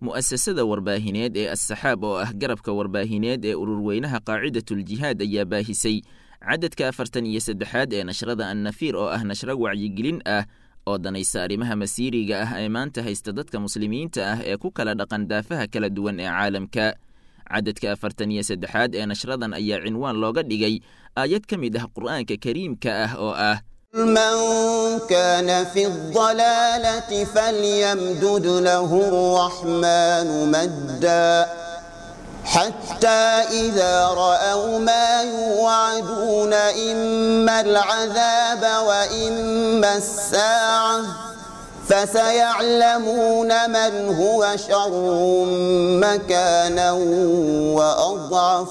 mu'asasada warbaahineed ee assaxaab oo ah garabka warbaahineed ee ururweynaha qaacidatuljihaad ayaa baahisay cadadka afartan iyo saddexaad ee nashrada annafiir oo ah nashro wacyigelin ah oo danaysa arrimaha masiiriga ah ee maanta haysta dadka muslimiinta ah ee ku kala dhaqan daafaha kala duwan ee caalamka cadadka afartan iyo saddexaad ee nashradan ayaa cinwaan looga dhigay aayad ka mid ah qur'aanka kariimka ah oo ah من كان في الضلالة فليمدد له الرحمن مدا حتى إذا رأوا ما يوعدون إما العذاب وإما الساعة فسيعلمون من هو شر مكانا وأضعف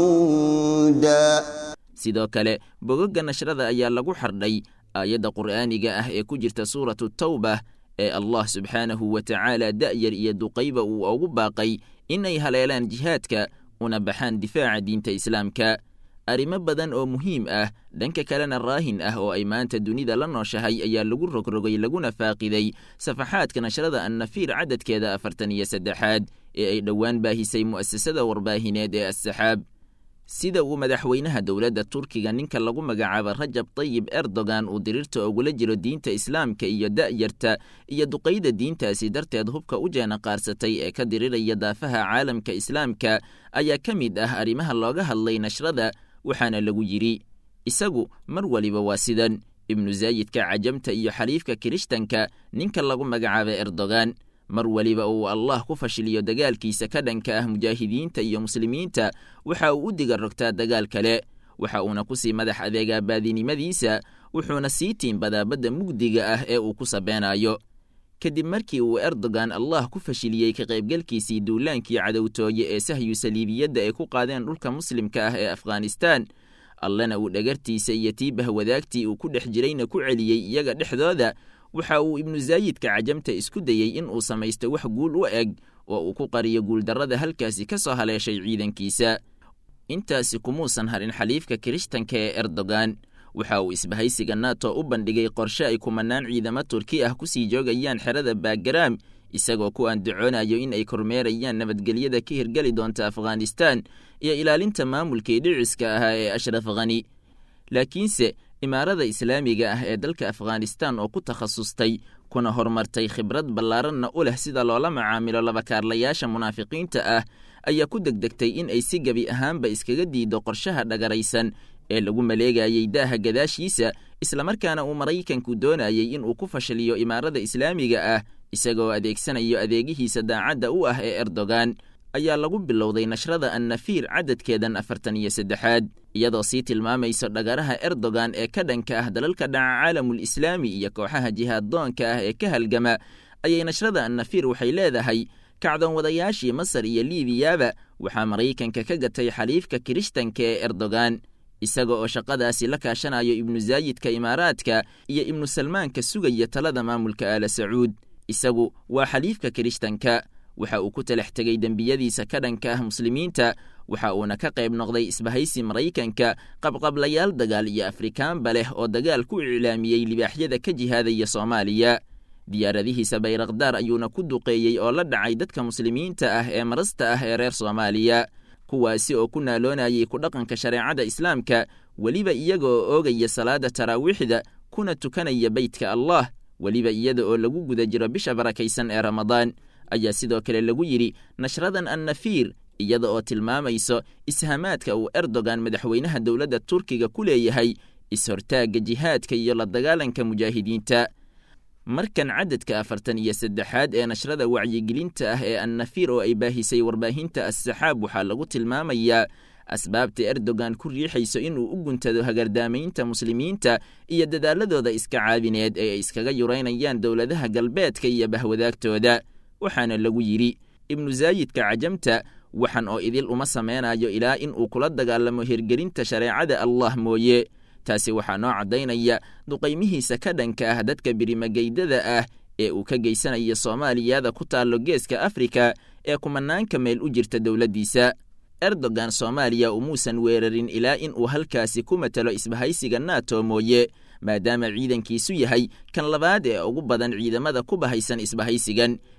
جندا sidoo kale bogogga nashrada ayaa lagu xardhay aayadda qur'aaniga ah ee ku jirta suuratu tawbah ee allah subxaanahu wa tacaala da'yar iyo duqayba uu ugu baaqay inay haleelaan jihaadka una baxaan difaaca diinta islaamka arrimo badan oo muhiim ah dhanka kalena raahin ah oo ay maanta dunida la nooshahay ayaa lagu rogrogay laguna faaqiday safaxaadka nashrada annafiir cadadkeeda afartan iyo saddexaad ee ay dhowaan baahisay mu'asasada warbaahineed ee assaxaab sida uu madaxweynaha dowladda turkiga ninka lagu magacaabo rajab tayib erdogan uu diriirta ogula jiro diinta islaamka iyo da'yarta iyo duqayda diintaasi darteed hubka u jeena qaarsatay ee ka diriraya daafaha caalamka islaamka ayaa ka mid ah arrimaha looga hadlay nashrada waxaana lagu yidhi isagu mar waliba waa sidan ibnu zaayidka cajamta iyo xaliifka kirishtanka ninka lagu magacaabo erdogan mar weliba uu allah ku fashiliyo dagaalkiisa ka dhanka ah mujaahidiinta iyo muslimiinta waxa uu u diga rogtaa dagaal kale waxa uuna ku sii madax adeegaa baadinimadiisa wuxuuna sii tiimbadaa badda mugdiga ah ee uu ku sabeenayo kadib markii uu erdogan allah ku fashiliyey ka qaybgalkiisii duulaankii cadowtooye ee sahyu saliibiyadda ay ku qaadeen dhulka muslimka ah ee afghanistan allana uu dhagartiisa iyo tiibah wadaagtii uu ku dhex jirayna ku celiyey iyaga dhexdooda waxa uu ibnu zaayidka cajamta isku dayey in uu samaysto wax guul u eg oo uu ku qariyo guuldarrada halkaasi ka soo haleeshay ciidankiisa intaasi kumuusan harin xaliifka kirishtanka ee erdogan waxa uu isbahaysiga nato u bandhigay qorshe ay kumanaan ciidamo turki ah ku sii joogayaan xerada baagaraam isagoo ku andacoonayo in ay kormeerayaan nabadgelyada ka hirgeli doonta afghanistan iyo ilaalinta maamulkii dhiciska ahaa ee ashraf khani laakiinse imaarada islaamiga ah ee dalka afghanistan oo ku takhasustay kuna horumartay khibrad ballaaranna u leh sida loola macaamilo labakaarlayaasha munaafiqiinta ah ayaa ku degdegtay in ay si gebi ahaanba iskaga diido qorshaha dhagaraysan ee lagu maleegayey daaha gadaashiisa islamarkaana uu maraykanku doonayey in uu ku fashiliyo imaarada islaamiga ah isagoo adeegsanayo adeegihiisa daacadda u ah ee erdogan ayaa lagu bilowday nashrada annafiir cadadkeedan afartan iyo saddexaad iyadoo sii tilmaamayso dhagaraha erdogan ee ka dhanka ah dalalka dhaca caalamul islaami iyo kooxaha jihaaddoonka ah ee ka halgama ayay nashrada annafiir waxay leedahay kacdoon wadayaashii masar iyo liibiyaba waxaa maraykanka ka gatay xaliifka kirishtanka ee erdogan isaga oo shaqadaasi la kaashanayo ibnu zaayidka imaaraadka iyo ibnu salmaanka sugaya talada maamulka aala sacuud isagu waa xaliifka kirishtanka waxa uu ku talax tegey dembiyadiisa ka dhanka ah muslimiinta waxa uuna ka qayb noqday isbahaysi maraykanka qabqablayaal dagaal iyo afrikaanba leh oo dagaal ku iclaamiyey libaaxyada ka jihaadaya soomaaliya diyaaradihiisa bayrakdaar ayuuna ku duqeeyey oo la dhacay dadka muslimiinta ah ee marasta ah ee reer soomaaliya kuwaasi oo ku naaloonayay ku dhaqanka shareecada islaamka weliba iyaga oo oogaya salaada taraawiixda kuna tukanaya beytka allah weliba iyada oo lagu guda jiro bisha barakaysan ee ramadaan ayaa sidoo kale lagu yidhi nashradan annafiir iyada oo tilmaamayso ishamaadka uu erdogan madaxweynaha dowladda turkiga ku leeyahay is-hortaagga jihaadka iyo la dagaalanka mujaahidiinta markan cadadka afartan iyo saddexaad ee nashrada wacyigelinta ah ee annafiir oo ay baahisay warbaahinta assaxaab waxaa lagu tilmaamayaa asbaabta erdogan ku riixayso inuu u guntado hagardaamaynta muslimiinta iyo dadaaladooda iska caabineed ee ay iskaga yuraynayaan dowladaha galbeedka iyo bahwadaagtooda waxaana lagu yidhi ibnu zaayidka cajamta waxan oo idil uma sameynayo ilaa in uu kula dagaalamo hirgelinta shareecada allah mooye taasi waxaa noo caddaynaya duqaymihiisa ka dhanka ah dadka birimageydada ah ee uu ka geysanayo soomaaliyada ku taallo geeska afrika ee kumanaanka meel u jirta dowladdiisa erdogan soomaaliya umuusan weerarin ilaa in uu halkaasi ku matalo isbahaysiga nato mooye maadaama ciidankiisu yahay kan labaad ee ugu badan ciidamada ku bahaysan isbahaysigan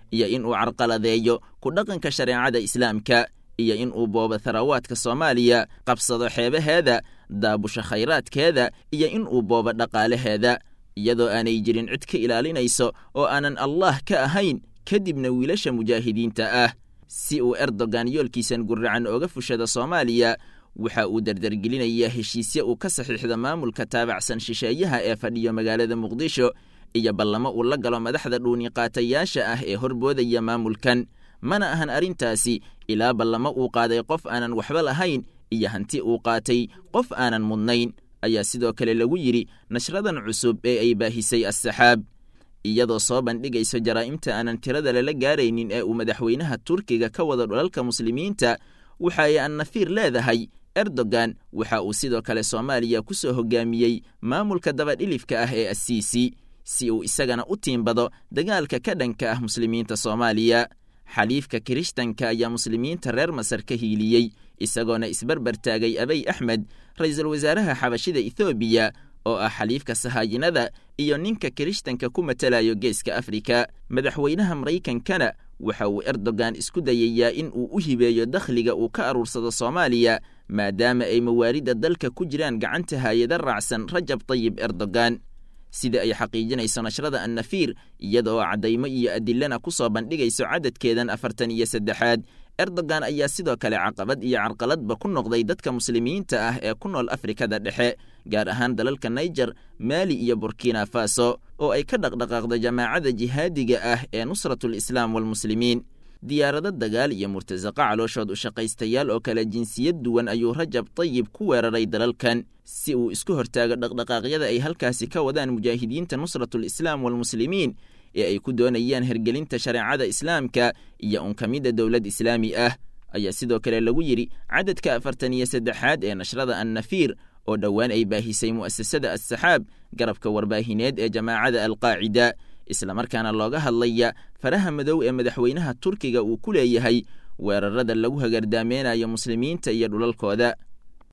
iyo in uu carqaladeeyo ku dhaqanka shareecada islaamka iyo in uu boobo tharawaadka soomaaliya qabsado xeebaheeda daabusho khayraadkeeda iyo in uu boobo dhaqaalaheeda iyadoo aanay jirin cid ka ilaalinayso oo aanan allah ka ahayn kadibna wiilasha mujaahidiinta ah si uu erdogan yoolkiisan guracan ooga fushada soomaaliya waxa uu dardargelinayaa heshiisye uu ka saxiixda maamulka taabacsan shisheeyaha ee fadhiyo magaalada muqdisho iyo ballamo uu la galo madaxda dhuuniqaatayaasha ah ee horboodaya maamulkan mana ahan arrintaasi ilaa ballamo uu qaaday qof aanan waxba lahayn iyo hanti uu qaatay qof aanan mudnayn ayaa sidoo kale lagu yidhi nashradan cusub ee ay baahisay assaxaab iyadoo soo bandhigayso jaraa'imta aanan tirada lala gaaraynin ee uu madaxweynaha turkiga ka wada dhulalka muslimiinta waxa ay annafiir leedahay erdogan waxa uu sidoo kale soomaaliya ku soo hogaamiyey maamulka dabadhilifka ah ee assiisi si uu isagana u tiimbado dagaalka ka dhanka ah muslimiinta soomaaliya xaliifka kirishtanka ayaa muslimiinta reer masar ka hiiliyey isagoona isbarbar taagay abey axmed ra-iisul wasaaraha xabashida ethoobiya oo ah xaliifka sahaayinada iyo ninka kirishtanka ku matalayo geeska afrika madaxweynaha maraykankana waxa uu erdogan isku dayayaa in uu u hibeeyo dakhliga uu ka aruursado soomaaliya maadaama ay mawaaridda dalka ku jiraan gacanta haayada raacsan rajab tayib erdogan sida ay xaqiijinayso nashrada annafiir iyada oo caddaymo iyo adilana ku soo bandhigayso cadadkeedan afartan iyo saddexaad erdogan ayaa sidoo kale caqabad iyo carqaladba ku noqday dadka muslimiinta ah ee ku nool afrikada dhexe gaar ahaan dalalka naijer maali iyo burkina faso oo ay ka dhaqdhaqaaqdo jamaacada jihaadiga ah ee nusratul islaam walmuslimiin diyaarado dagaal iyo murtasaqa calooshood u shaqaystayaal oo kale jinsiyad duwan ayuu rajab tayib ku weeraray dalalkan si uu isku hortaago dhaqdhaqaaqyada ay halkaasi ka wadaan mujaahidiinta nusratul islaam walmuslimiin ee ay ku doonayaan hergelinta shareecada islaamka iyo unkamidda dowlad islaami ah ayaa sidoo kale lagu yidhi cadadka afartan iyo saddexaad ee nashrada annafiir oo dhowaan ay baahisay mu'asasada assaxaab garabka warbaahineed ee jamaacada alqaacida islamarkaana looga hadlaya faraha madow ee madaxweynaha turkiga uu ku leeyahay weerarada lagu hagardaameynaya muslimiinta iyo dhulalkooda